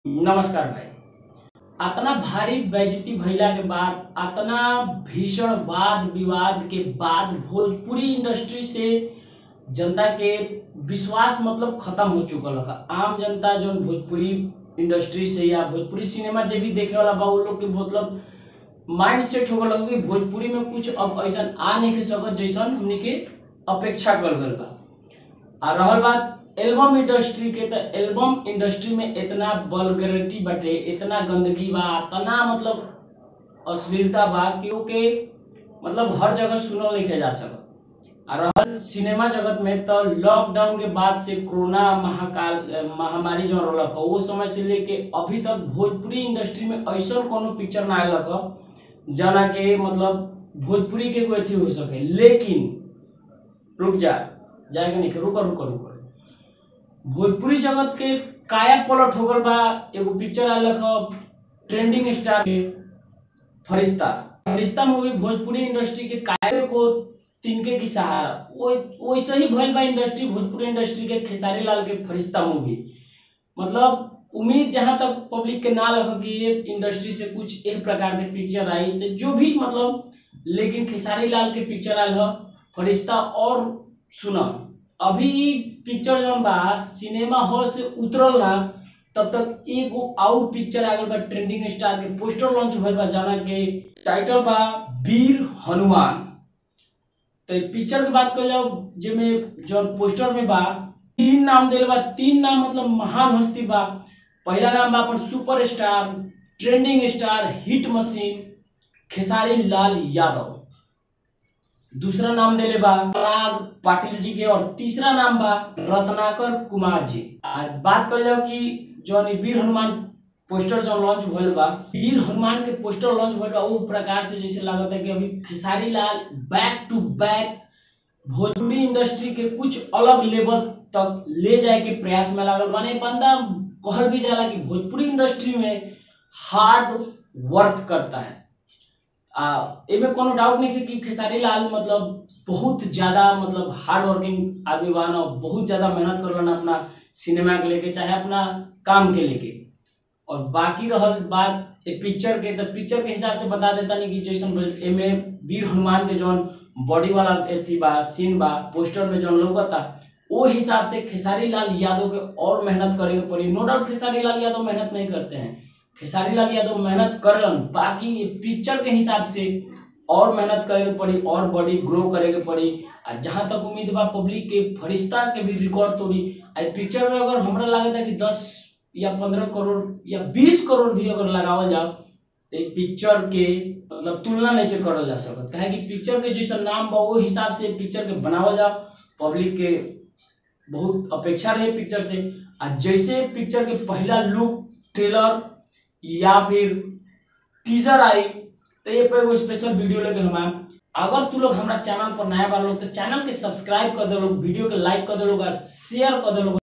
नमस्कार भाई अतना भारी बेइज्जती भइला के बाद अतना भीषण वाद विवाद के बाद भोजपुरी इंडस्ट्री से जनता के विश्वास मतलब खत्म हो चुकल है आम जनता जो भोजपुरी इंडस्ट्री से या भोजपुरी सिनेमा जे भी देखे वाला बा उ लोग के मतलब माइंड सेट हो गल कि भोजपुरी में कुछ अब ऐसा आ नहीं सकत जैसन हमनी के अपेक्षा कल गल बा आ रहल बात एल्बम इंडस्ट्री के तो एल्बम इंडस्ट्री में इतना वल्गरिटी बाटे इतना गंदगी बा इतना मतलब अश्लीलता बा कि ओके मतलब हर जगह सुनल नहीं जा सकत आ रहल सिनेमा जगत में तो लॉकडाउन के बाद से कोरोना महाकाल अ, महामारी जो रहलक ह वो समय से लेके अभी तक भोजपुरी इंडस्ट्री में ऐसा कोनो पिक्चर ना आयलक ह जना के मतलब भोजपुरी के कोई अथी हो सके लेकिन रुक जा जाएगा नहीं रुको रुको रुको भोजपुरी जगत के काया पलट हो गल बा एगो पिक्चर आलक ह ट्रेंडिंग स्टार के फरिश्ता फरिश्ता मूवी भोजपुरी इंडस्ट्री के काया को तिनके की सहारा वो वैसे ही भइल बा इंडस्ट्री भोजपुरी इंडस्ट्री के खेसारी लाल के फरिश्ता मूवी मतलब उम्मीद जहां तक पब्लिक के ना लग कि ये इंडस्ट्री से कुछ एक प्रकार के पिक्चर आई तो जो भी मतलब लेकिन खेसारी लाल के पिक्चर आयल ह फरिश्ता और सुना अभी पिक्चर जौन बा सिनेमा हॉल से उतरल ना तब तक एगो आउट पिक्चर आ गल बा ट्रेंडिंग स्टार के पोस्टर लॉन्च भइल बा जाना के टाइटल बा वीर हनुमान तो पिक्चर के बात कर जाओ जेमे जौन पोस्टर में बा तीन नाम देल बा तीन नाम मतलब महान हस्ती बा पहला नाम बा अपन super star trending star hit machine Khesari Lal Yadav दूसरा नाम देले बा पराग पाटिल जी के और तीसरा नाम बा रत्नाकर कुमार जी आज बात कर जाओ कि जौन ई वीर हनुमान पोस्टर जो लॉन्च भइल बा वीर हनुमान के पोस्टर लॉन्च भइल बा वो प्रकार से जैसे लागत है कि अभी Khesari Lal back to back Bhojpuri industry के कुछ अलग लेवल तक ले जाए के प्रयास में लागल माने बंदा कहल भी जाला कि भोजपुरी इंडस्ट्री में हार्ड वर्क करता है आ एमे कोनो डाउट नहीं है कि खेसारी लाल मतलब बहुत ज्यादा मतलब हार्ड वर्किंग आदमी बा ना बहुत ज्यादा मेहनत करलन अपना सिनेमा के लेके चाहे अपना काम के लेके और बाकी रहल बात एक पिक्चर के तो पिक्चर के हिसाब से बता देता नहीं कि जैसन एमे वीर हनुमान के जौन बॉडी वाला एथी बा सीन बा पोस्टर में जौन लौकता वो हिसाब से खेसारी लाल यादव के और मेहनत करे के पड़ी नो डाउट खेसारी लाल यादव मेहनत नहीं करते हैं खेसारी लाल यादव मेहनत करलन बाकी ये पिक्चर के हिसाब से और मेहनत करे के पड़ी और बॉडी ग्रो करे के पड़ी आ जहाँ तक उम्मीद बा पब्लिक के फरिश्ता के भी रिकॉर्ड तोड़ी आ पिक्चर में अगर हमरा लागत है कि दस या पंद्रह करोड़ या बीस करोड़ भी अगर लगावल जाओ तो पिक्चर के मतलब तुलना नहीं के करल जा सकत काहे कि पिक्चर के जैसा नाम बा वो हिसाब से पिक्चर के बनावल जाओ पब्लिक के बहुत अपेक्षा रहे पिक्चर से आ जैसे पिक्चर के पहला लुक ट्रेलर या फिर टीजर आई तो ये पे एगो स्पेशल वीडियो लेके हम आएम अगर तू लोग हमारा चैनल पर नया बार लोग तो चैनल के सब्सक्राइब कर दे लोग वीडियो के लाइक कर दे लोग और शेयर कर दे लोग